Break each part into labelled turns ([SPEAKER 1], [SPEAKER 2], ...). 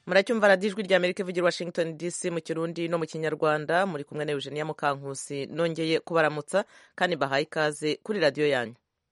[SPEAKER 1] muracyumva radiyo ijwi rya amerika ivugira washington dc mu kirundi no mu kinyarwanda muri kumwe na eugenia mukankusi nongeye kubaramutsa kandi bahaye ikaze kuri radiyo yanyu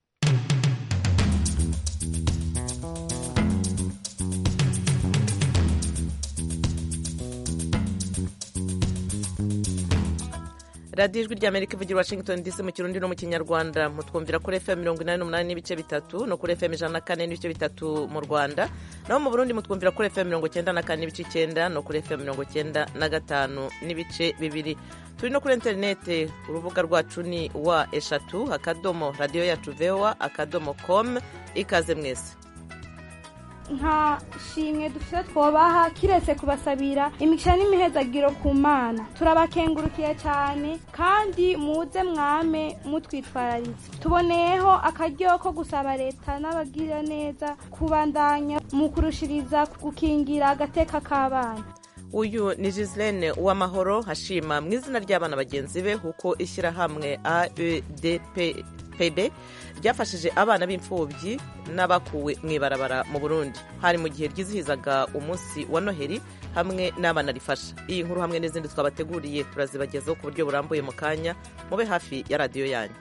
[SPEAKER 1] radiyo ijwi rya amerika ivugira washington dc mu kirundi no mu kinyarwanda mutwumvira kuri fm mirongo inani n'umunani n'ibice bitatu no kuri fm ijana na kane n'ibice bitatu mu rwanda naho mu burundi mutwumvira kuri fm mirongo icyenda na kane n'ibice icyenda no kuri fm mirongo icyenda na gatanu n'ibice bibiri turi no kuri interinete urubuga rwacu ni wa eshatu akadomo radiyo yacu vewa akadomo com ikaze mwese
[SPEAKER 2] nta shimwe dufite twobaha kiretse kubasabira imigisha n'imihezagiro ku mana turabakengurukiye cyane kandi muze mwame mutwitwararitse tuboneyeho akaryo ko gusaba leta n'abagira neza kubandanya mu kurushiriza gukingira agateka k'abana
[SPEAKER 1] uyu ni Gislaine uwamahoro hashima mu izina ry'abana bagenzi be kuko ishyirahamwe aedpb ryafashije abana b'imfubyi n'abakuwe mu ibarabara mu burundi hari mu gihe ryizihizaga umunsi wa noheli hamwe n'abana rifasha iyi nkuru hamwe n'izindi twabateguriye turazibagezaho ku buryo burambuye mu kanya mube hafi ya radiyo yanyu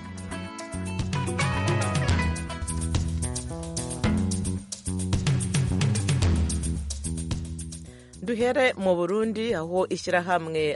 [SPEAKER 1] duhere mu burundi aho ishyirahamwe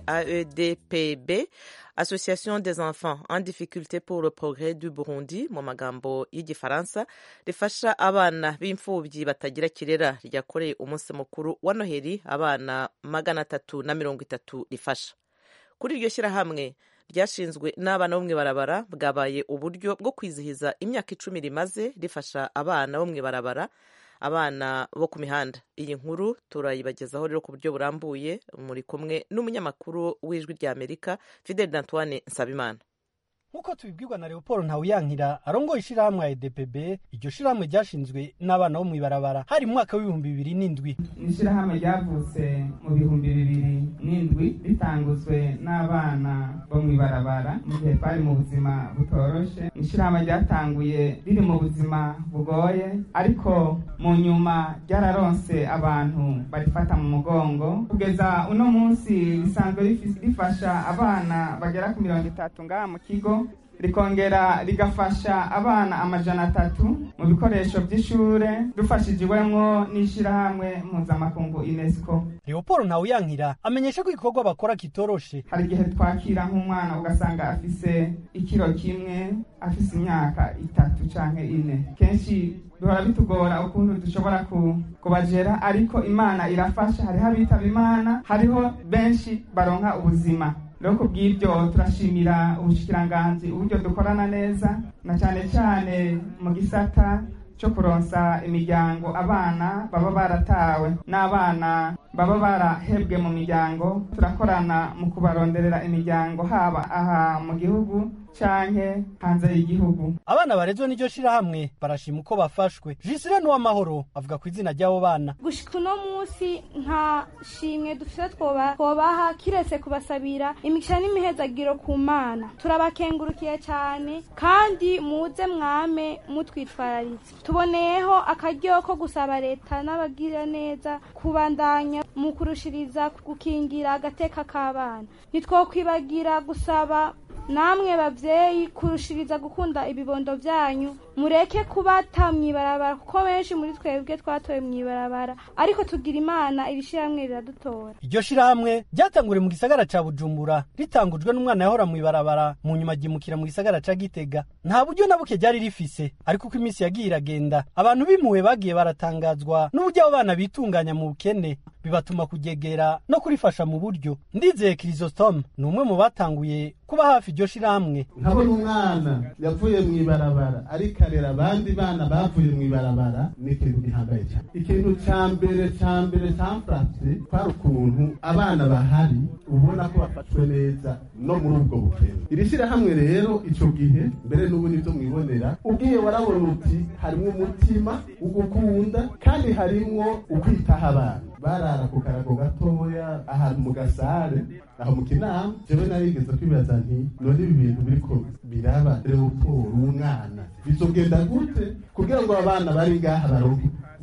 [SPEAKER 1] aedpb association des enfants en difficulté pour le progrès du burundi mu magambo y'igifaransa rifasha abana b'imfubyi batagira kirera ryakoreye umunsi mukuru wa noheli abana magana atatu na mirongo itatu rifasha kuri iryo shyirahamwe ryashinzwe n'abana bo mu ibarabara bwabaye uburyo bwo kwizihiza imyaka icumi rimaze rifasha abana bo mu ibarabara abana bo ku mihanda iyi nkuru turayibagezaho rero ku buryo burambuye muri kumwe n'umunyamakuru w'ijwi rya amerika fidel antoine nsabimana
[SPEAKER 3] nk'uko tubibwirwa na leopold ntawuyankira arongoye ishyirahamwe ya edpb iryo shyirahamwe ryashinzwe n'abana bo mu ibarabara hari mu mwaka w'ibihumbi bibiri n'indwi
[SPEAKER 4] ni ishyirahamwe ryavutse mu bihumbi bibiri n'indwi ritanguzwe n'abana bo mu ibarabara mu gihe twari mu buzima butoroshe ni ishyirahamwe ryatanguye riri mu buzima bugoye ariko mu nyuma ryararonse abantu barifata mu mugongo kugeza uno munsi risanzwe rifasha abana bagera ku mirongo itatu ngaha mu kigo rikongera rigafasha abana amajana atatu mu bikoresho by'ishure dufashijiwemwo n'ishyirahamwe mpuzamakungu unesco
[SPEAKER 3] leopold ntawuyankira amenyesha ko igikorwa bakora kitoroshe
[SPEAKER 4] hari igihe twakira nk'umwana ugasanga afise ikiro kimwe afise imyaka itatu canke ine kenshi duhora bitugora ukuntu dushobora kubajera ariko imana irafasha hariho abitaba imana hariho benshi baronka ubuzima rero ku bw'ibyo turashimira ubushikiranganji uburyo dukorana neza na cyane cyane mu gisata cyo kuronsa imiryango abana baba baratawe n'abana baba barahebwe mu miryango turakorana mu kubaronderera imiryango haba aha mu gihugu canke hanze y'igihugu
[SPEAKER 3] abana barezwe n'iryo shirahamwe barashima uko bafashwe jisire n'uwamahoro avuga ku izina ry'abo bana
[SPEAKER 2] gushika uno munsi nta shimwe dufite twobaha kiretse kubasabira imigisha n'imihezagiro ku mana turabakengurukiye cyane kandi muze mwame mutwitwararitse tuboneyeho akaryo ko gusaba leta n'abagira neza kubandanya mu kurushiriza gukingira agateka k'abana ntitwokwibagira gusaba namwe babyeyi kurushiriza gukunda ibibondo byanyu mureke kubata mw'ibarabara kuko benshi muri twebwe twatoye mw'ibarabara ariko tugira imana iri shyirahamwe riradutora
[SPEAKER 3] iryo shirahamwe ryatanguriye mu gisagara ca bujumbura ritangujwe n'umwana yahora mw'ibarabara mu nyuma ryimukira mu gisagara ca gitega nta buryo na buke ryari rifise ariko uko iminsi yagiye iragenda abantu bimuwe bagiye baratangazwa n'uburyo abo bana bitunganya mu bukene bibatuma kugegera no kurifasha mu buryo ndizeye kirisostome ni umwe mu batanguye kuba hafi iryo shirahamwe
[SPEAKER 5] nkabona umwana yavuye mu ibarabara ariko arera abandi bana bavuye mu ibarabara ni ikintu gihambaye cyane ikintu cya mbere cya mbere cyamfashe kwari ukuntu abana bahari ubona ko bafashwe neza no muri ubwo bukene iri shyirahamwe rero icyo gihe mbere n'ubu nibyo mwibonera ubwiye warabona uti harimo umutima ugukunda kandi harimo ukwitaho abana barara ku karago gatoya ahantu mu gasare aho mu kinama jewe narigeze kwibaza nti none ibi bintu biriko biraba leopold umwana bizogenda gute kugira ngo abana bari ngaha baronke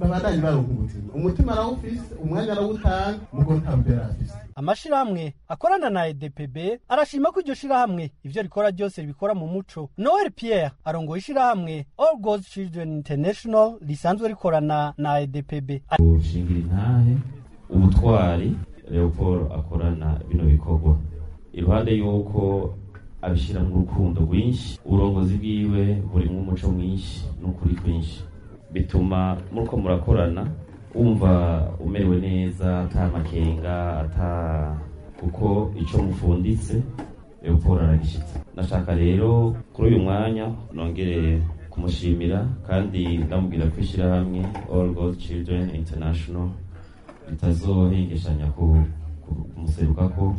[SPEAKER 5] babandanye baronka umutima umutima arawufise umwanya arawutanga mugo nta mbere afise
[SPEAKER 3] amashirahamwe akorana na edpb arashima ko iryo shirahamwe ivyo rikora ryose ribikora mu muco noel pierre arongoye ishirahamwe all god's children international risanzwe rikorana na edpb
[SPEAKER 6] gushingira intahe ubutwari leopold akorana bino bikorwa iruhande y'uko abishyira mu rukundo rwinshi uburongozi bwiwe burimwo umuco mwinshi n'ukuri kwinshi bituma muriko murakorana wumva umerewe neza ata makenga ata kuko ico mufunditse leopold aragishitse nashaka rero kuri uyu mwanya nongere kumushimira kandi ndamubwira ko ishyirahamwe all god children international ritazohengeshanya kumuserukako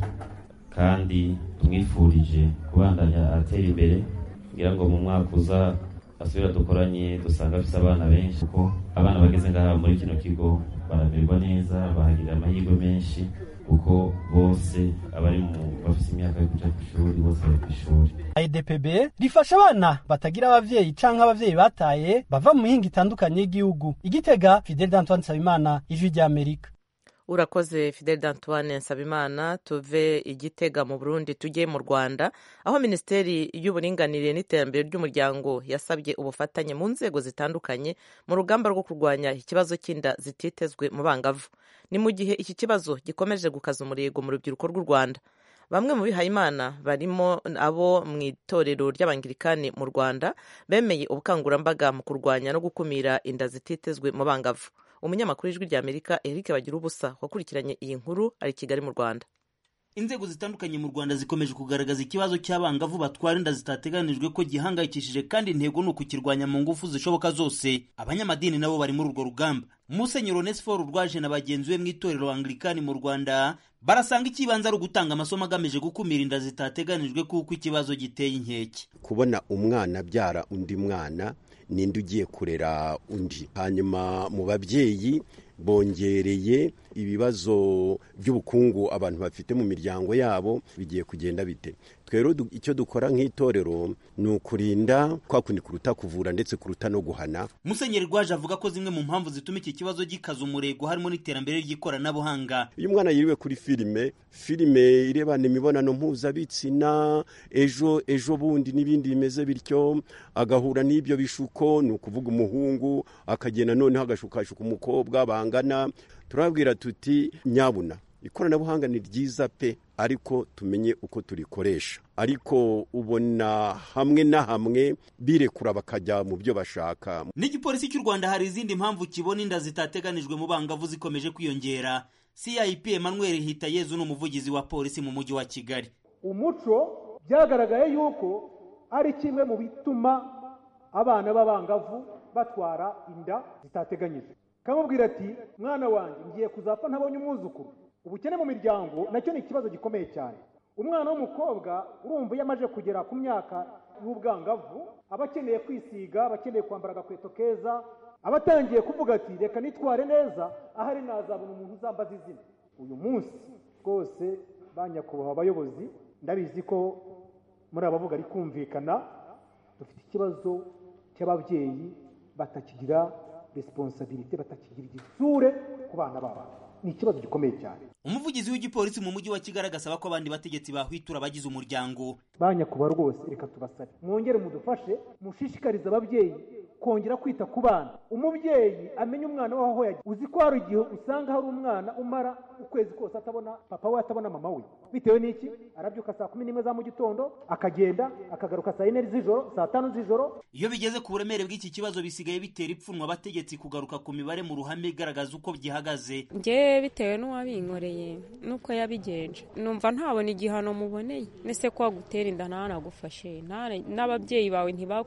[SPEAKER 6] kandi tumwifurije kubandanya atera imbere ngira ngo mu mwaka uza asubira dukoranye dusanga afise abana benshi kuko abana bageze ngaha muri kino kigo baramererwa neza bahagirira amahirwe menshi kuko bose abari mu bafise imyaka yo kuja kw'ishuri bose bari kw'ishuri
[SPEAKER 3] idpb rifasha abana batagira abavyeyi canke abavyeyi bataye bava mu mihinga itandukanye y'igihugu igitega fidel d'antoine nsabimana ijwi ry'amerika
[SPEAKER 1] urakoze fidel d'antoine nsabimana tuve igitega mu burundi tujye mu rwanda aho minisiteri y'uburinganire n'iterambere ry'umuryango yasabye ubufatanye mu nzego zitandukanye mu rugamba rwo kurwanya ikibazo cy'inda zititezwe mu bangavu ni mu gihe iki kibazo gikomeje gukaza umurego mu rubyiruko rw'u rwanda bamwe mu bihayimana barimo abo mu itorero ry'abangirikani mu rwanda bemeye ubukangurambaga mu kurwanya no gukumira inda zititezwe mu bangavu umunyamakuru w'ijwi ry'amerika eric bagira ubusa wakurikiranye iyi nkuru ari i kigali mu rwanda
[SPEAKER 7] inzego zitandukanye mu rwanda zikomeje kugaragaza ikibazo cy'abangavu batwara inda zitateganijwe ko gihangayikishije kandi intego ni ukukirwanya mu ngufu zishoboka zose abanyamadini nabo bari muri urwo rugamba musenyeri onesiforo rwaje na bagenzi be mu itorero anglikani mu rwanda barasanga ikibanza ari ugutanga amasomo agamije gukumira inda zitateganijwe kuko ikibazo giteye inkeke
[SPEAKER 8] kubona umwana abyara undi mwana ninde ugiye kurera undi hanyuma mu babyeyi bongereye ibibazo by'ubukungu abantu bafite mu miryango yabo bigiye kugenda bite twero icyo dukora nk'itorero ni ukurinda kwa kundi kuruta kuvura ndetse kuruta no guhana
[SPEAKER 7] musenyeri rwaje avuga ko zimwe mu mpamvu zituma iki kibazo gikaza umurego harimo n'iterambere ry'ikoranabuhanga
[SPEAKER 8] iyo umwana yiriwe kuri filime filime irebana imibonano mpuzabitsina ejo ejo bundi n'ibindi bimeze bityo agahura n'ibyo bishuko ni ukuvuga umuhungu akagenda noneho agashukashuka umukobwa bangana turababwira tuti nyabuna ikoranabuhanga ni ryiza pe ariko tumenye uko turikoresha ariko ubona hamwe na hamwe birekura bakajya mu byo bashaka
[SPEAKER 7] n'igipolisi cy'u rwanda hari izindi mpamvu kibona inda zitateganijwe mu bangavu zikomeje kwiyongera cip emmanuel hitayezu ni umuvugizi wa polisi mu mujyi wa kigali
[SPEAKER 9] umuco byagaragaye yuko ari kimwe mu bituma abana b'abangavu batwara inda zitateganyijwe kamubwira ati mwana wanjye ngiye kuzapfa ntabonye umwuzukuru ubukene mu miryango nacyo ni ikibazo gikomeye cyane umwana w'umukobwa urumva iyo amaze kugera ku myaka y'ubwangavu aba akeneye kwisiga aba akeneye kwambara agakweto keza aba atangiye kuvuga ati reka nitware neza ahari nazabona umuntu uzambaza izina uyu munsi rwose ba nyakubahwa abayobozi ndabizi ko muri abavuga ari kumvikana dufite ikibazo cy'ababyeyi batakigira resiponsabirite batakigira igisure ku bana babo ni ikibazo gikomeye cyane
[SPEAKER 7] umuvugizi w'igipolisi mu mujyi wa kigali agasaba ko abandi bategetsi bahwitura abagize umuryango
[SPEAKER 9] ba nyakubahwa rwose reka tubasabe mwongere mudufashe mushishikarize ababyeyi kongera kwita ku bana umubyeyi amenya umwana we aho yagiye uzi ko hari igihe usanga hari umwana umara ukwezi kose atabona papa we atabona mama we bitewe n'iki arabyuka saa kumi n'imwe za mu gitondo akagenda akagaruka saa yine z'ijoro saa tanu z'ijoro
[SPEAKER 7] iyo bigeze ku buremere bw'iki kibazo bisigaye bitera ipfunwe abategetsi kugaruka ku mibare mu ruhame igaragaza uko gihagaze
[SPEAKER 10] ngewe bitewe n'uwabinkoreye n'uko yabigenje numva ntabona igihano muboneye nese ko wagutera inda ntanagufashe n'ababyeyi bawe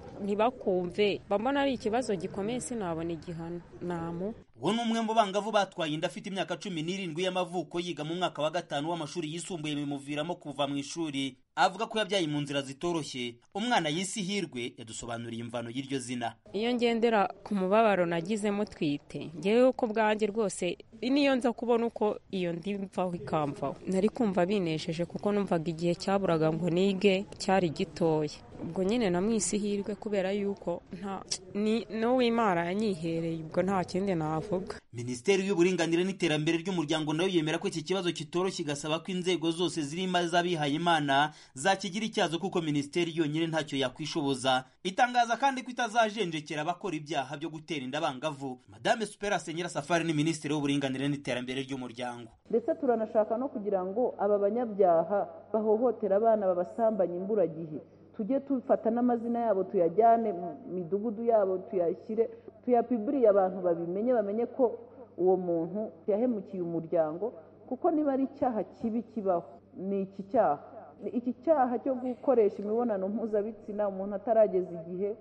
[SPEAKER 10] ntibakumve bambona ari ikibazo gikomeye sinabona igihano namu
[SPEAKER 7] uwo ni umwe mu bangavu batwaye inda afite imyaka cumi n'irindwi y'amavuko yiga mu mwaka wa gatanu w'amashuri yisumbuye bimuviramo kuva mu ishuri avuga ko yabyaye mu nzira zitoroshye umwana yisi hirwe yadusobanuriye imvano y'iryo zina
[SPEAKER 10] iyo ngendera ku mubabaro nagizemo twite ngewe uko bwanjye rwose niyo nza kubona uko iyo ndi mvaho ikamvaho nari kumva binesheje kuko numvaga igihe cyaburaga ngo nige cyari gitoya ubwo nyine namwisi hirwe kubera yuko nta n'uwimana yanyihereye ubwo nta kindi navuga navuga
[SPEAKER 7] minisiteri y'uburinganire n'iterambere ry'umuryango nayo yemera ko iki kibazo kitoroshye igasaba ko inzego zose zirimo iz'abihaye imana zakigira icyazo kuko minisiteri yonyine ntacyo yakwishoboza itangaza kandi ko itazajenjekera abakora ibyaha byo gutera inda abangavu madame superase nyirasafari ni minisitiri w'uburinganire n'iterambere ry'umuryango
[SPEAKER 11] ndetse turanashaka no kugira ngo aba banyabyaha bahohotera abana babasambanya imburagihe tujye dufata n'amazina yabo tuyajyane mu midugudu yabo tuyashyire tuyapiburiye abantu babimenye bamenye ko uwo muntu yahemukiye umuryango kuko niba ari icyaha kibi kibaho ni iki cyaha iki cyaha cyo gukoresha imibonano mpuzabitsina umuntu atarageza igihe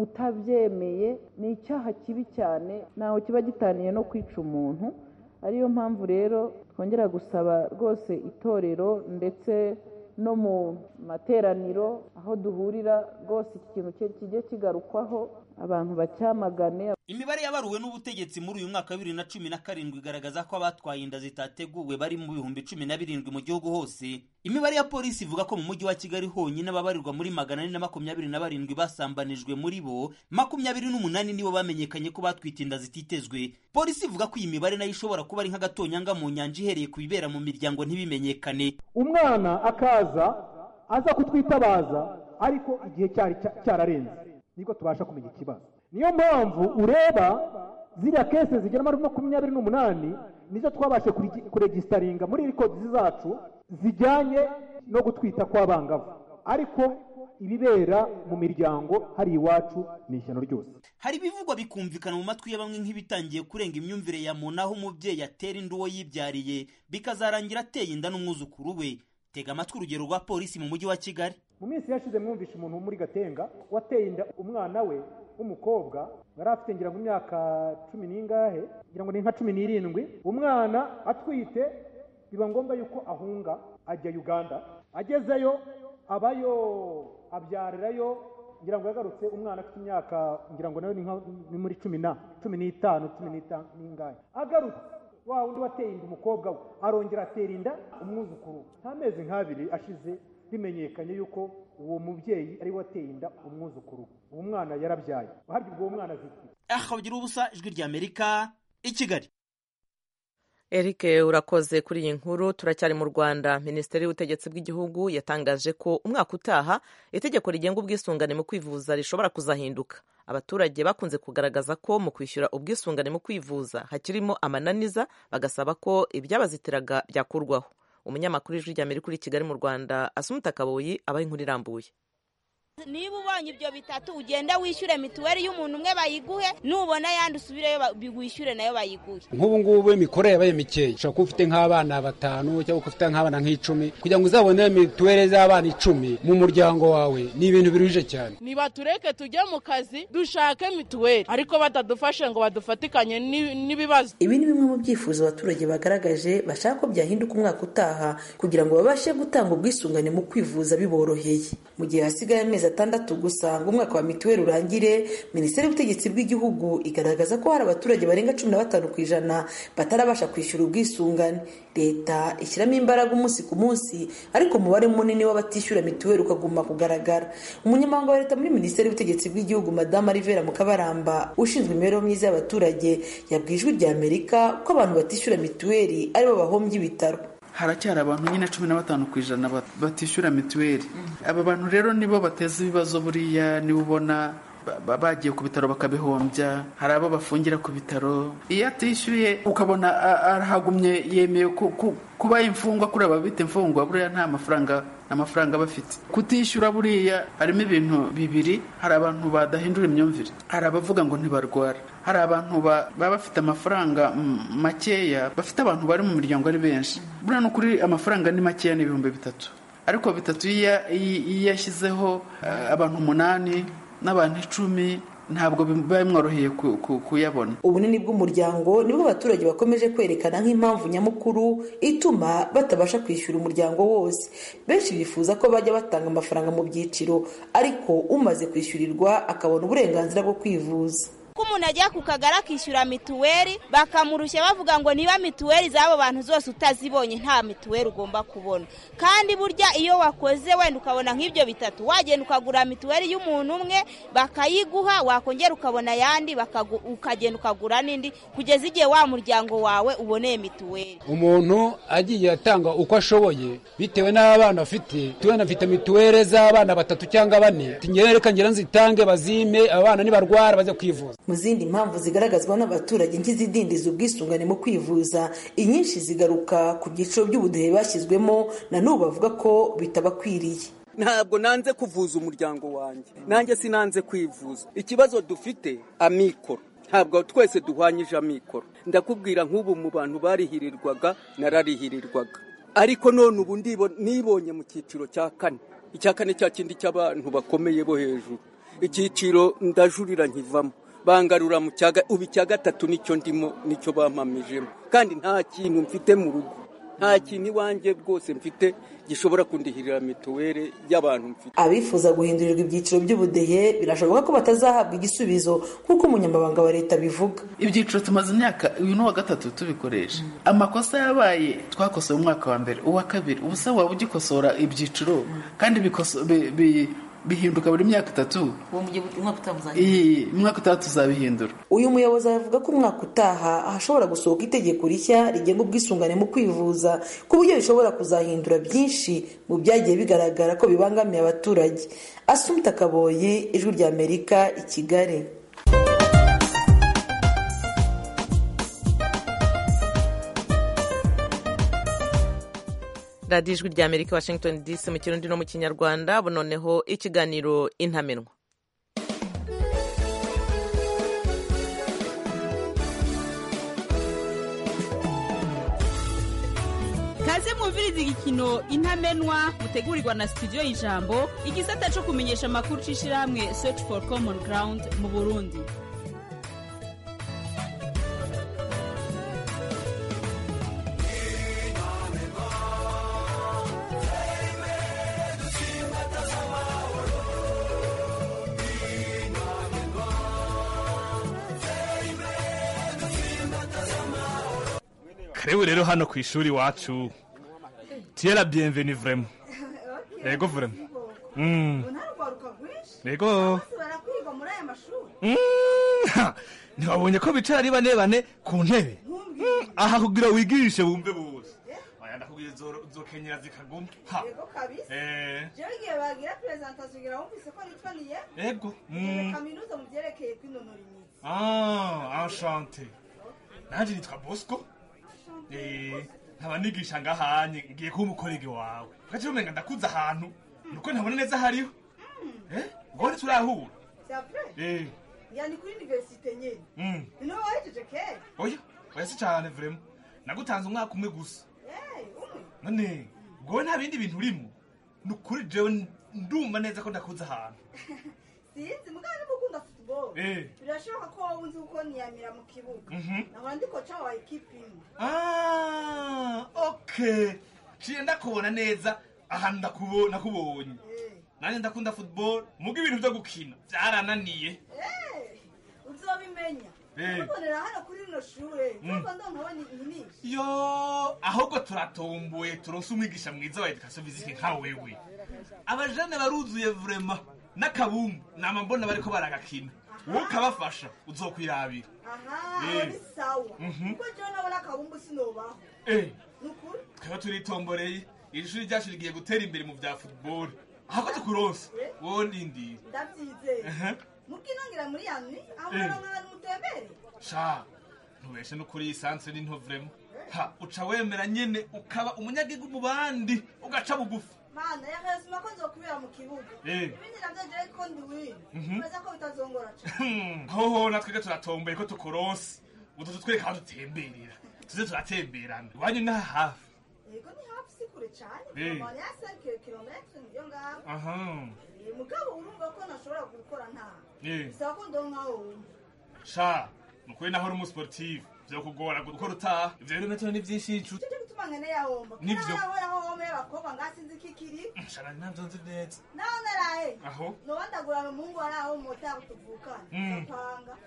[SPEAKER 11] utabyemeye ni icyaha kibi cyane ntaho kiba gitaniye no kwica umuntu ariyo mpamvu rero twongera gusaba rwose itorero ndetse no mu materaniro aho duhurira rwose iki kintu kijye kigarukwaho abantu bacyamagane
[SPEAKER 7] imibare yabaruwe n'ubutegetsi muri uyu mwaka wa bibiri na cumi na karindwi igaragaza ko abatwaye inda zitateguwe bari mu bihumbi cumi na birindwi mu gihugu hose imibare ya polisi ivuga ko mu mujyi wa kigali honyine ababarirwa muri magana ane na makumyabiri na barindwi basambanijwe muri bo makumyabiri n'umunani nibo bamenyekanye ko batwite inda zititezwe polisi ivuga ko iyi mibare nayo ishobora kuba ari nk'agatonyanga mu nyanja ihereye ku bibera mu miryango ntibimenyekane
[SPEAKER 9] umwana akaza aza kutwitabaza ariko igihe cyari cyararenze nibwo tubasha kumenya ikibazo niyo mpamvu ureba ziriya kese zigera muri makumyabiri n'umunani nizo twabashe kuregisitaringa muri rikodi zacu zijyanye no gutwita kw'abangavu ariko ibibera mu miryango hari iwacu ni ishyano ryose
[SPEAKER 7] hari ibivugwa bikumvikana mu matwi ya bamwe nk'ibitangiye kurenga imyumvire ya muntu aho umubyeyi atera inda uwo yibyariye bikazarangira ateye inda n'umwuzukuru we tega amatwi urugero rwa polisi mu mujyi wa kigali
[SPEAKER 9] mu minsi yashize mwumvishe umuntu wo muri gatenga wateye inda umwana we w'umukobwa yari afite ngira ngo imyaka cumi n'ingahe ngira ngo ni nka cumi n'irindwi umwana atwite biba ngombwa yuko ahunga ajya uganda agezeyo abayo abyarirayo ngira ngo yagarutse umwana afite imyaka ngira ngo nayo ni muri cumi na cumi n'itanu cumi n'itanu n'ingahe agarutse wa wundi wateye inda umukobwa we arongera atera inda umwuzukuru nta mezi nk'abiri ashize bimenyekanye yuko uwo mubyeyi ari we wateye inda umwuzukuru uwo mwana yarabyaye harya ubwo uwo mwana azitwa
[SPEAKER 7] aha bagira ubusa ijwi ry'amerika i kigali
[SPEAKER 1] Eric urakoze kuri iyi nkuru turacyari mu Rwanda Minisiteri y'ubutegetsi bw'igihugu yatangaje ko umwaka utaha itegeko rigenga ubwisungane mu kwivuza rishobora kuzahinduka abaturage bakunze kugaragaza ko mu kwishyura ubwisungane mu kwivuza hakirimo amananiza bagasaba ko ibyabazitiraga byakurwaho umunyamakuru w'ijwi ry'Amerika uri Kigali mu Rwanda Asumuta Kaboyi abaha inkuru irambuye
[SPEAKER 12] niba ubonye ibyo bitatu ugenda wishyure mituweli y'umuntu umwe bayiguhe nubona yandi usubireyo wishyure nayo bayiguhe
[SPEAKER 13] nk'ubu ngubu imikorere yabaye mikeya ushobora kuba ufite nk'abana batanu cyangwa ufite nk'abana nk'icumi kugira ngo uzabone mituweli z'abana icumi mu muryango wawe ni ibintu biruhije cyane
[SPEAKER 14] nibatureke tujye mu kazi dushake mituweli ariko batadufashe ngo badufatikanye n'ibibazo
[SPEAKER 15] ibi ni bimwe mu byifuzo abaturage bagaragaje bashaka ko byahinduka umwaka utaha kugira ngo babashe gutanga ubwisungane mu kwivuza biboroheye mu gihe hasigaye amezi atandatu gusa ngo umwaka wa mituweli urangire minisiteri y'ubutegetsi bw'igihugu igaragaza ko hari abaturage barenga cumi na batanu ku ijana batarabasha kwishyura ubwisungane leta ishyiramo imbaraga umunsi ku munsi ariko umubare munini w'abatishyura mituweli ukaguma kugaragara umunyamabanga wa leta muri minisiteri y'ubutegetsi bw'igihugu madamu rivera mukabaramba ushinzwe imibereho myiza y'abaturage yabwiye ijwi rya amerika ko abantu batishyura mituweli aribo bahombye ibitaro
[SPEAKER 16] haracyari abantu nyine cumi na batanu ku ijana batishyura mituweli aba bantu rero nibo bateza ibibazo buriya niba ubona bagiye ku bitaro bakabihombya hari abo bafungira ku bitaro iyo atishyuye ukabona arahagumye yemeye kuba imfungwa kuri aba bita imfungwa buriya nta mafaranga amafaranga bafite kutishyura buriya harimo ibintu bibiri hari abantu badahindura imyumvire hari abavuga ngo ntibarwara hari abantu baba bafite amafaranga makeya bafite abantu bari mu miryango ari benshi buriya ni ukuri amafaranga ni makeya ni ibihumbi bitatu ariko bitatu iyo yashyizeho abantu umunani n'abantu icumi ntabwo biba bimworoheye kuyabona
[SPEAKER 15] ubunini bw'umuryango nibwo abaturage bakomeje kwerekana nk'impamvu nyamukuru ituma batabasha kwishyura umuryango wose benshi bifuza ko bajya batanga amafaranga mu byiciro ariko umaze kwishyurirwa akabona uburenganzira bwo kwivuza
[SPEAKER 12] uko umuntu ajya ku kagari akishyura mituweli bakamurushya bavuga ngo niba mituweli z'abo bantu zose utazibonye nta mituweli ugomba kubona kandi burya iyo wakoze wenda ukabona nk'ibyo bitatu wagenda ukagura mituweli y'umuntu umwe bakayiguha wakongera ukabona ayandi ukagenda ukagura n'indi kugeza igihe wa muryango wawe uboneye mituweli
[SPEAKER 13] umuntu agiye atanga uko ashoboye bitewe n'abana afite tubona afite mituweli z'abana batatu cyangwa bane reka ngira nzitange bazime abana nibarwara bajya kwivuza
[SPEAKER 15] mu zindi mpamvu zigaragazwa n'abaturage nk'izidindiza ubwisungane mu kwivuza inyinshi zigaruka ku byiciro by'ubudehe bashyizwemo na n'ubu bavuga ko bitabakwiriye
[SPEAKER 17] ntabwo nanze kuvuza umuryango wanjye nanjye sinanze kwivuza ikibazo dufite amikoro ntabwo twese duhwanyije amikoro ndakubwira nk'ubu mu bantu barihirirwaga nararihirirwaga ariko none ubu nibonye mu cyiciro cya kane icya kane cya kindi cy'abantu bakomeye bo hejuru icyiciro ndajurira nkivamo bangarura mu cyaga ubu icya gatatu nicyo ndimo nicyo bampamijemo kandi nta kintu mfite mu rugo nta kintu iwanjye rwose mfite gishobora kundihirira mituweli y'abantu mfite
[SPEAKER 15] abifuza guhindurirwa ibyiciro by'ubudehe birashoboka ko batazahabwa igisubizo nk'uko umunyamabanga wa leta bivuga
[SPEAKER 16] ibyiciro tumaze imyaka uyu ni uwa gatatu tubikoresha amakosa yabaye twakosoye umwaka wa mbere uwa kabiri ubu se waba ugikosora ibyiciro kandi bihinduka buri myaka itatu umwaka utaha tuzabihindura
[SPEAKER 15] uyu muyobozi aravuga ko umwaka utaha hashobora gusohoka itegeko rishya rigenga ubwisungane mu kwivuza ku buryo rishobora kuzahindura byinshi mu byagiye bigaragara ko bibangamiye abaturage asumta kaboye ijwi rya amerika i kigali
[SPEAKER 1] radiyo ijwi rya amerika washington dc mu kirundi no mu kinyarwanda noneho ikiganiro intamenwa
[SPEAKER 18] kaze mwumviriza igikino intamenwa mutegurirwa na studio y'ijambo igisata cyo kumenyesha amakuru c'ishirahamwe search for common ground mu burundi
[SPEAKER 19] karibu rero hano ku ishuri iwacu tiyera bienveni vrema yego vrema yego ntiwabonye ko bicara ari bane bane ku ntebe aha kugira wigirishe bumve bose aya ndakubwira zokenyera zikaguma ha
[SPEAKER 20] yego kabisa jewe igihe bagira presentation ugira wumvise ko nitwaniye
[SPEAKER 19] yego
[SPEAKER 20] kaminuza mu byerekeye kwinonora imitsi
[SPEAKER 19] ah enchanté nanje nitwa bosco nkaba nigisha ngahanye ngiye kuba umukorege wawe ugaca umenga ndakuze ahantu nuko ntabona neza hariho ngone turahura
[SPEAKER 20] c'est yani kuri universite nyene niho wahejeje kera
[SPEAKER 19] oya oya si cane vrema nagutanze umwaka umwe gusa none ngowe nta bindi bintu urimo ni ukuri jewe ndumva neza ko ndakuze ahantu
[SPEAKER 20] sinzi mugabo niba ukunda football birashoboka ko wowe uzi uko niyamira mu kibuga nahora ndi koca wa ekipi imwe
[SPEAKER 19] okay ciye ndakubona neza ahantu nakubonye nanjye ndakunda football muga ibintu byo gukina byarananiye
[SPEAKER 20] uzobimenya ubonera hano kuri rino shure ntabwo ndonka inyinshi
[SPEAKER 19] yo ahubwo turatomboye turonse umwigisha mwiza wa education physique nka wewe abajene baruzuye vrema n'akabumbu nama mbona bariko baragakina wowe ukabafasha uzokwirabira
[SPEAKER 20] aha ni sawa kuko jewe nabona akabumbu sinobaho nukuri
[SPEAKER 19] twaba turitomboreye iri shuri ryacu rigiye gutera imbere mu vya football ahako tukuronse wowe ndindira
[SPEAKER 20] ndavyizeye mukinongira muri yani aho muronka ahantu mutembere
[SPEAKER 19] sha ntubeshe no kuri iyi santre ni nto vrema ha uca wemera nyene ukaba umunyagihugu mu bandi ugaca bugufi
[SPEAKER 20] mana yakayasuma ko nzokubera mu kibuga ibindi navyo jewe ko ndi wina meza ko bitazongora
[SPEAKER 19] cane hoho natwebwe turatomboye ko tukuronse utu tutwereka aho dutemberera tuze turatemberana iwanyu ni hafi
[SPEAKER 20] yego ni hafi si kure cane mane ya 5 kilometre niyo ngaho
[SPEAKER 19] aha
[SPEAKER 20] mugabo urumva ko nashobora gukora nta bisaba ko ndonka wumva
[SPEAKER 19] sha nukuri naho uri umusportive vyokugora gukora utaha ivyo rero metero ni vyinshi icu
[SPEAKER 20] cyo gutuma nkene yahomba
[SPEAKER 19] Nivyo.
[SPEAKER 20] aho home y'abakobwa ngasinzi kikiri
[SPEAKER 19] shana navyo nzi neza
[SPEAKER 20] naho narahe
[SPEAKER 19] aho
[SPEAKER 20] nobandagurana umuhungu ari aho mota tuvukana
[SPEAKER 19] Mm.
[SPEAKER 20] apanga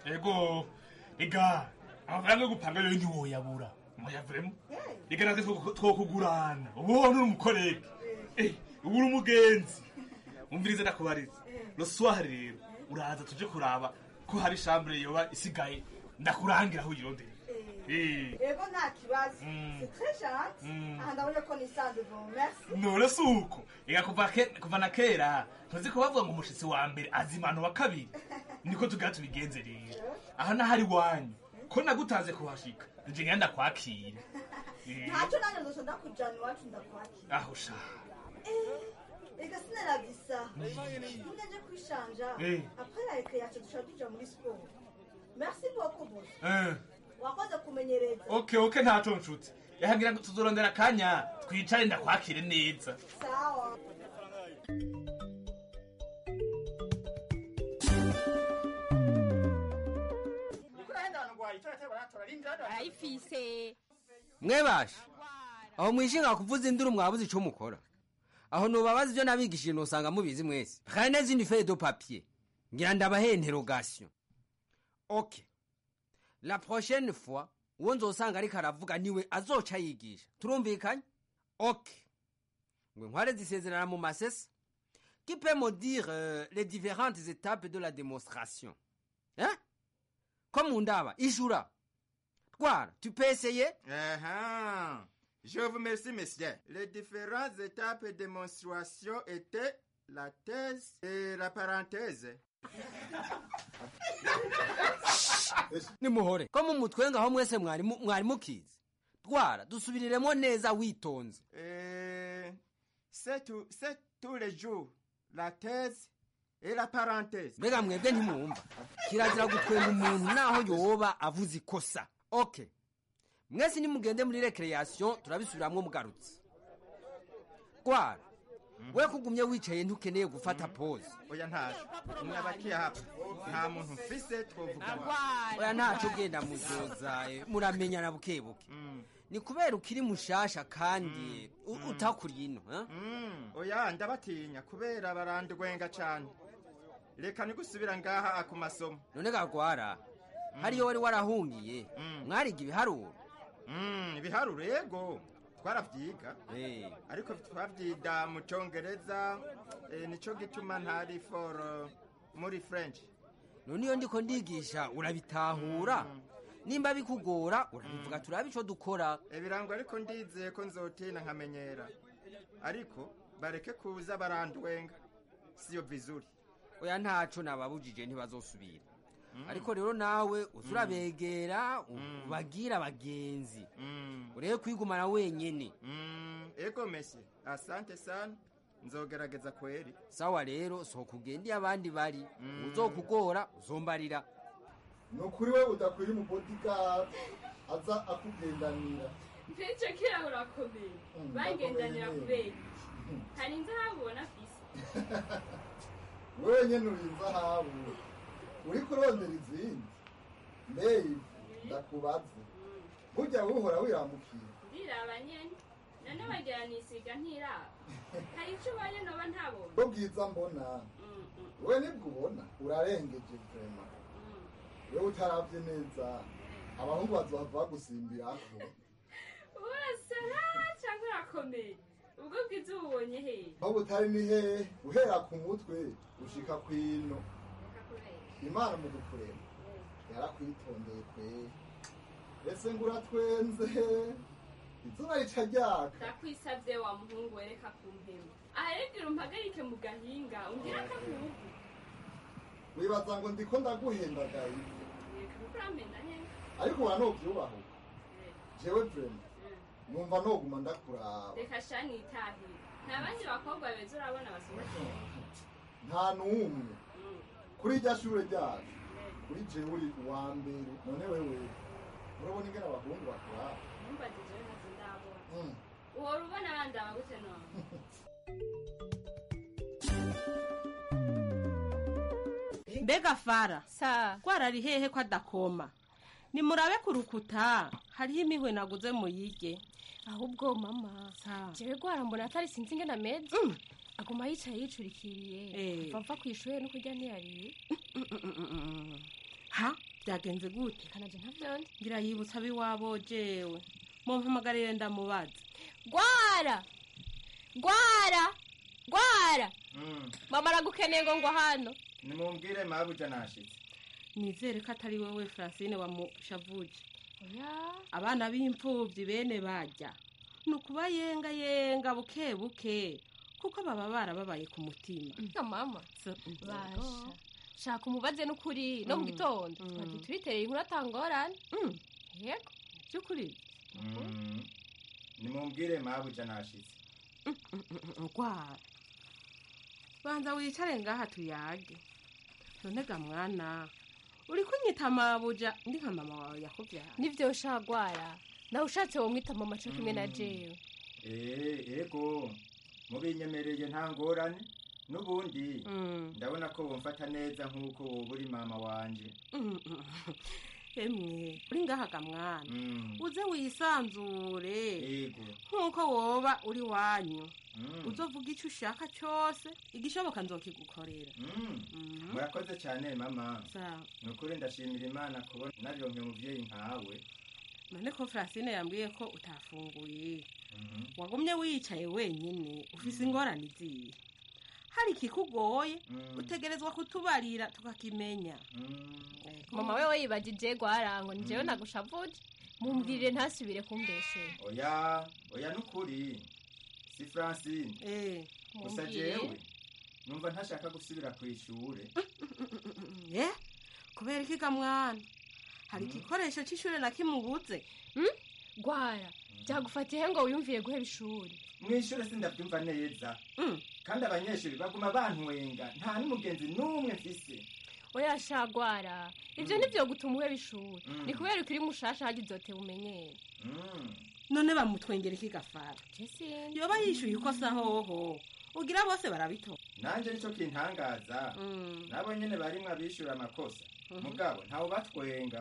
[SPEAKER 19] ego ega amafaranga yo gupanga yo ntiwoyabura muyavemo ega natwe two- twokugurana ubu uri umukorege Eh, ubu uri umugenzi umvirize ndakubariza roswari rero uraza tuje kuraba ko hari shambure yoba isigaye ndakurangira aho uyirondera Eh.
[SPEAKER 20] ego nta kibazo
[SPEAKER 19] Mm.
[SPEAKER 20] c'est très gentil
[SPEAKER 19] Mm.
[SPEAKER 20] aha ndabona ko nisanze bon merci
[SPEAKER 19] none si uko ega kuva ke- kuva na kera ntuzi ko bavuga ngo umushitsi wa mbere azimana wa kabiri niko tugira tubigenze rero aha naho ari iwanyu ko nagutanze kuhashika nje ngenda ndakwakira Eh,
[SPEAKER 20] ntacyo nanjye nzoca ndakujana iwacu ndakwakira
[SPEAKER 19] aho sha
[SPEAKER 20] Eh, ega sinarabisa none nje kwishanja
[SPEAKER 19] Eh.
[SPEAKER 20] après la récréation dushobora tuja muri sport merci beaucoup boss
[SPEAKER 19] Eh,
[SPEAKER 20] wakoze kumenyereza
[SPEAKER 19] okay okay ntaco nshuti yahagira ngo tuzorondera akanya twicare ndakwakire neza
[SPEAKER 20] sawa
[SPEAKER 18] ayifise
[SPEAKER 21] mwebashe aho mwishinga kuvuza induru mwabuze ico mukora aho nubabaza ivyo nabigishije nosanga mubizi mwese prenez une feuille de papier ngira ndabahe interrogation ok la prochaine fois uwo nzosanga ariko aravuga niwe azoca yigisha turumvikanye ok ngwe nkware zisezerana mu masesa qui peut me dire euh, les différentes étapes de la démonstration hein ko mu ndaba ijura twara tu peux essayer
[SPEAKER 22] Ah, Je vous remercie, messieurs. Les différentes étapes de démonstration étaient la thèse et la parenthèse.
[SPEAKER 21] nimuhore ko mu mutwe ngaho mwese mwari mu- mwari mukizi twara dusubiriremo neza witonze
[SPEAKER 22] Et c'est tout, c'est tous les jours la thèse et la parenthèse.
[SPEAKER 21] mbega mwebwe ntimwumva kirazira gutwenga umuntu naho yoba avuze ikosa ok mwese nimugende muri recreation turabisubiramwo mugarutse twara we kugumye wicaye ntukeneye gufata pose
[SPEAKER 22] Oya ntaje. Mwabakiye hapa. Nta muntu mfise twovugana.
[SPEAKER 21] oya ntaco ugenda muzoza eh, muramenyana bukebuke ni kubera ukiri mushasha kandi u- utakuriye ino eh?
[SPEAKER 22] Oya ndabatinya kubera barandwenga cane. Reka nigusubira ngaha ku masomo.
[SPEAKER 21] none gagwara hariyo wari warahungiye mwariga ibiharuro
[SPEAKER 22] Mm, ibiharuro yego twaravyiga ariko twavyida mu congereza eh, nico gituma ntari for uh, muri french
[SPEAKER 21] none iyo ndiko ndigisha urabitahura nimba bikugora urabivuga turabe ico dukora
[SPEAKER 22] ibirango ariko ndizeye ko nzotina nkamenyera ariko bareke kuza barandwenga siyo vizuri
[SPEAKER 21] oya ntaco nababujije ntibazosubira ariko rero nawe uza urabegera ubagira abagenzi urebe kwigumana wenyene
[SPEAKER 22] ego mesi asante sana nzogerageza kweri
[SPEAKER 21] sawa rero sohoka ugende iyo abandi bari uzokugora uzombarira
[SPEAKER 23] ni ukuri we udakwira umubodigadi aza akugendanira
[SPEAKER 10] icyo kera urakomeye bagendanira kubera iki hari inzahabu ubona afise
[SPEAKER 23] wewe nyene uri inzahabu uri kurondera izindi mbeyi ndakubaze burya wuhora wiramukira
[SPEAKER 10] ndiraba nyene none wagira nisiga ntiraba hari icyo ubonye noba ntabonye
[SPEAKER 23] bwo bwiza mbona we nibwo ubona urarengeje vrema wewe utaravye neza abahungu bazohava bagusimbirako
[SPEAKER 10] urasara cyangwa urakomeye ubwo bwiza ububonye hehe
[SPEAKER 23] aho butari ni hehe uhera ku mutwe ushika kwino imana mu gukurema yarakwitondeye kwe ese ngo uratwenze izuba rica ryaka
[SPEAKER 10] ndakwisabye wa muhungu wereka ku mpemu aharebwira umpagarike mu gahinga umbwira ko akubugu
[SPEAKER 23] wibaza ngo ndiko ndaguhendagaye
[SPEAKER 10] reka kuko uramenda nyene
[SPEAKER 23] ariko ura novyubahuka jewe vrema numva noguma ndakuraba
[SPEAKER 10] reka sha nitahire nta bandi bakobwa beza urabona basohokeye
[SPEAKER 23] nta n'umwe kuri irya shure ryacu kuri jewe uri uwa mbere none wewe urabona ingene abahungu bakuraba
[SPEAKER 10] ntumbagije we ntazi ndabona
[SPEAKER 23] Mm.
[SPEAKER 10] uhora ubona bandaba gute none
[SPEAKER 24] mbega fara rwarari hehe ko adakoma nimurabe ku rukuta hariho imihwe naguze muyige
[SPEAKER 25] ahubwo mama jewe gwara mbona atari sinzi ingene ameze aguma yicaye yicurikiriye
[SPEAKER 24] Eh.
[SPEAKER 25] vava ku ishuri no kurya ntiyariye
[SPEAKER 24] ha byagenze gute
[SPEAKER 25] kanaje ntavyonde
[SPEAKER 24] ngira yibutsa abiwabo jewe mumpamagarire ndamubaza
[SPEAKER 25] gwara gwara gwara mama aragukeneye ngo ngwa hano
[SPEAKER 22] nimumbwire mabuja nashitse
[SPEAKER 24] nizere ko atari wowe francine wamushavuje
[SPEAKER 25] oya
[SPEAKER 24] abana b'imfubyi bene bajya ni ukubayengayenga buke buke kuko baba barababaye ku mutima
[SPEAKER 25] nka mama
[SPEAKER 24] So-
[SPEAKER 25] basha shaka umubaze n'ukuri no mu
[SPEAKER 24] Mm.
[SPEAKER 25] gitondo
[SPEAKER 24] Mm.
[SPEAKER 25] twagiye turiterera inkuru atangorane yego
[SPEAKER 24] by'ukuri
[SPEAKER 22] Mm. nimumbwire mabuja nashitse
[SPEAKER 24] ngwara banza wicare ngaha tuyage none ga mwana uri kunyita mabuja ndi nka mama wawe yakubyara
[SPEAKER 25] nivyo shagwara nawe ushatse womwita mama co kimwe na jewe
[SPEAKER 22] Eh, ego mubinyemereye nta ngorane n'ubundi
[SPEAKER 24] Mm.
[SPEAKER 22] ndabona ko wumfata neza nk'uko woba uri mama wanje
[SPEAKER 24] Mm, mm. emwe uri ngaha ga mwana
[SPEAKER 22] Mm.
[SPEAKER 24] uze wisanzure
[SPEAKER 22] ego
[SPEAKER 24] nk'uko woba uri wanyu
[SPEAKER 22] Mm.
[SPEAKER 24] uzovuga icyo ushaka cyose igishoboka nzokigukorera
[SPEAKER 22] Mm. murakoze cyane mama
[SPEAKER 24] sawa
[SPEAKER 22] ni ukuri ndashimira imana kubona naronke umuvyeyi nkawe
[SPEAKER 24] none ko francine yambwiye ko utafunguye
[SPEAKER 22] Mhm.
[SPEAKER 24] wagumye wicaye wenyine ufise ingorane izihe hari ikikugoye
[SPEAKER 22] Mm.
[SPEAKER 24] utegerezwa kutubarira tukakimenya
[SPEAKER 25] mama wewe yibagije gwara ngo ni jewe nagushavuje mumbwirire ntasubire kumbeshera
[SPEAKER 22] oya oya n'ukuri si francine gusa
[SPEAKER 25] Mumbwire.
[SPEAKER 22] jewe numva ntashaka gusubira ku ishure
[SPEAKER 24] ye kubera iki ga mwana hari igikoresho cy'ishuri na kimubuze
[SPEAKER 25] gwara byagufatiye ngo wiyumviye guheba ishuri
[SPEAKER 22] mw'ishure sindavyumva neza kandi abanyeshuri baguma bantwenga nta n'umugenzi n'umwe mfise
[SPEAKER 25] oya shagwara ivyo nivyo gutuma uheba ishuri
[SPEAKER 22] Mm.
[SPEAKER 25] ni kubera ukiri mushasha hagize uzote umenyere
[SPEAKER 22] Mm.
[SPEAKER 24] none bamutwengera iki gafara
[SPEAKER 25] Jesine.
[SPEAKER 24] yoba yishyuye ikosa hoho ugira bose barabitora
[SPEAKER 22] nanje nico kintangaza
[SPEAKER 24] Mm.
[SPEAKER 22] nabo nyene barimwo abishura amakosa
[SPEAKER 24] Mhm.
[SPEAKER 22] mugabo ntawe batwenga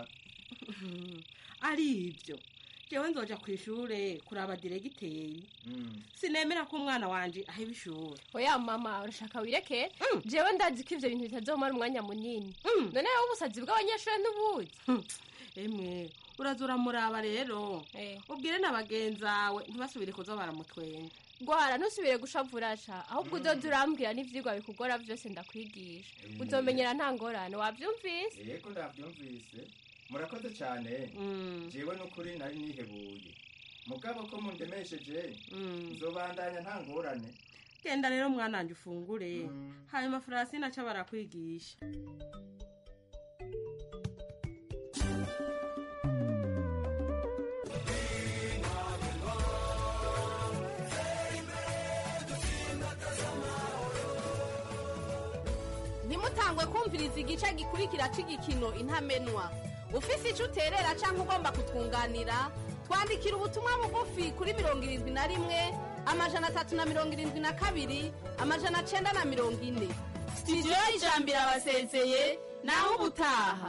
[SPEAKER 24] ari ibyo jewe nzoja ku ishure kuraba diregiteri
[SPEAKER 22] Mm.
[SPEAKER 24] sinemera ko umwana wanje aheba ishuri
[SPEAKER 25] oya mama urashaka wireke jewe ndazi ko ivyo bintu bitazomara umwanya munini none wowe ubusazi bw'abanyeshuri n'ubuzi
[SPEAKER 24] emwe uraza uramuraba rero ubwire na bagenzawe ntibasubire kuza baramutwenga
[SPEAKER 25] gwara ntusubire gushavurasha ahubwo uzoza urambwira n'ivyigwa bikugora vyose ndakwigisha
[SPEAKER 22] Mm.
[SPEAKER 25] uzomenyera nta ngorane wavyumvise
[SPEAKER 22] yego ndavyumvise murakoze cyane jewe n'ukuri nari nihebuye mugabo ko mundemesheje nzobandanya nta ngorane
[SPEAKER 24] genda rero mwana wanjye ufungure hanyuma francine aca barakwigisha
[SPEAKER 2] ntimutangwe kumviriza igice gikurikira cy'igikino intamenwa ufise icyo uterera cyangwa ugomba kutwunganira twandikira ubutumwa bugufi kuri mirongo irindwi na rimwe amajana atatu na mirongo irindwi na kabiri amajana cyenda na mirongo ine sitidiyo y'ijambo irabasezeye naho ubutaha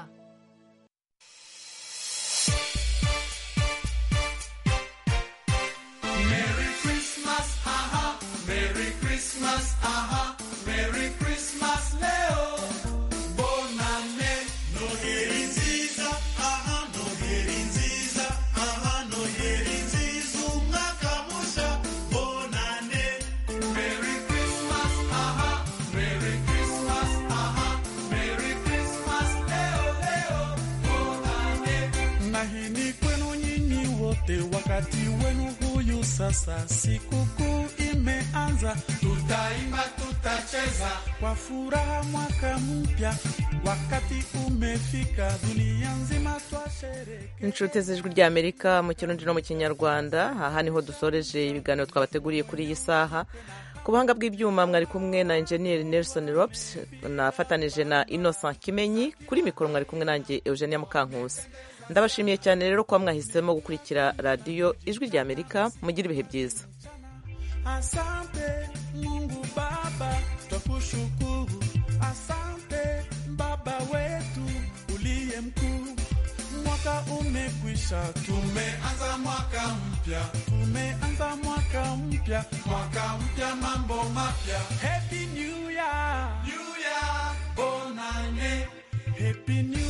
[SPEAKER 3] Merry Christmas, aha, Merry Christmas, aha, Merry Christmas, Leo. Bonane, Noheri nziza, aha, Noheri nziza, aha, Noheri nziza, umwaka musha, bonane. Merry Christmas, aha, Merry Christmas, aha, Merry Christmas, Leo, Leo, bonane. Na hii ni kwenu nyinyi wote, wakati wenu huyu sasa, sikukuu imeanza, tutaimba, tutacheza kwa furaha, mwaka mpya wakati umefika, dunia nzima twashereke.
[SPEAKER 1] inshuti z'ijwi rya amerika mu kirundi no mu kinyarwanda aha niho dusoreje ibiganiro twabateguriye kuri iyi saha ku buhanga bw'ibyuma mwari kumwe na enjeniyeri nelson rops nafatanije na innocent kimenyi kuri mikoro mwari kumwe nanjye eugenia mukankusi ndabashimiye cyane rero kuba mwahisemo gukurikira radiyo ijwi rya amerika mugire ibihe byiza
[SPEAKER 3] Asante Mungu Baba, twakushukuru. Asante Baba wetu uliye mkuu. Mwaka umekwisha, tumeanza mwaka mpya, tumeanza mwaka mpya, mwaka mpya, mambo mapya. Happy New Year, New Year, bonane. Happy New